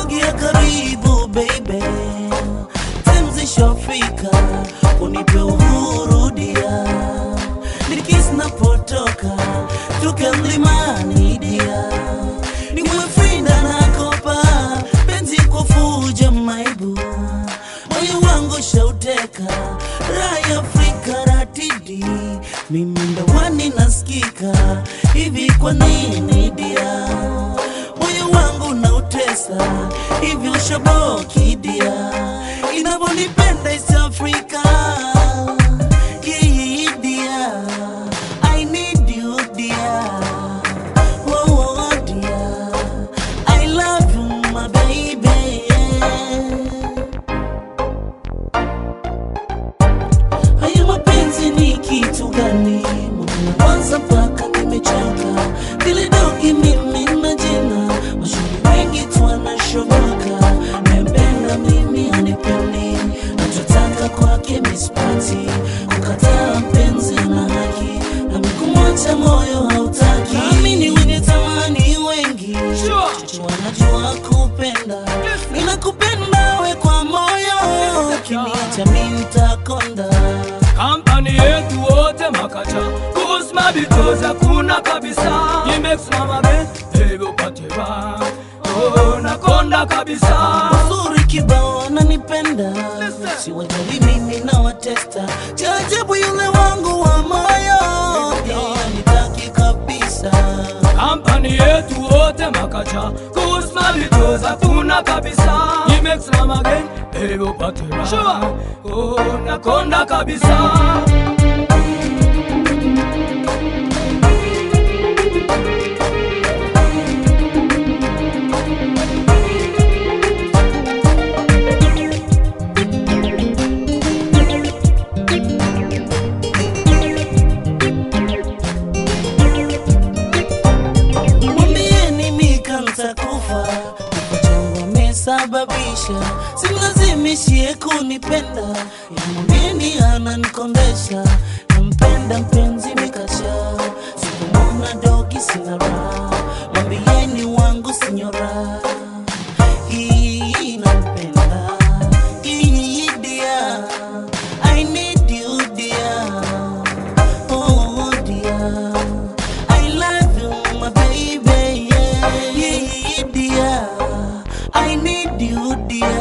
sogea karibu baby, temzisha Afrika, unipe uhuru dia, nikisi napotoka tuke mlimani dia, niwe Frida na Kopa, penzi kwa fuja maibu, moyo wangu shauteka, raya Afrika ratidi, mimi ndawani nasikika, hivi kwa nini dia, moyo wangu nautesa, hivi ushaboki dia, inavyonipenda East Africa, yeah, dia, I need you dear, oh, oh dear, I love you my baby, Haya mapenzi ni kitu gani? Mbona kwanza mpaka nimechoka, vile dogi mimi na jina, mashuhuri wengi tu wanashoboka, nempenda mimi hanipendi, nachotaka kwake mispati, kukataa mpenzi na haki, nami kumwacha moyo hautaki, nami ni wenye tamani wengi, chache wanajua kupenda, ninakupenda we kwa moyo, ukiniacha mimi nitakonda. kampani yetu wote makacha kusma because hakuna kabisa imesimama be hivyo pateba oh, nakonda kabisa Uzuri kibao ananipenda, siwajali mimi na watesta, cha ajabu yule wangu wa moyo pia nitaki kabisa. kampani yetu wote makacha kusma because hakuna kabisa imesimama be hivyo pateba oh, nakonda kabisa Mwambieni Mika nitakufa, kifo changu amesababisha, simlazimishie kunipenda, ila mwambieni ananikondesha, nampenda mpenzi Mikasha, sikumwona dogi sina raha, mwambieni wangu sinyora hii nampenda, hii dear, I need you dear, oh dear. I love you, my baby. Yeah, yeah, dear. I need you, dear.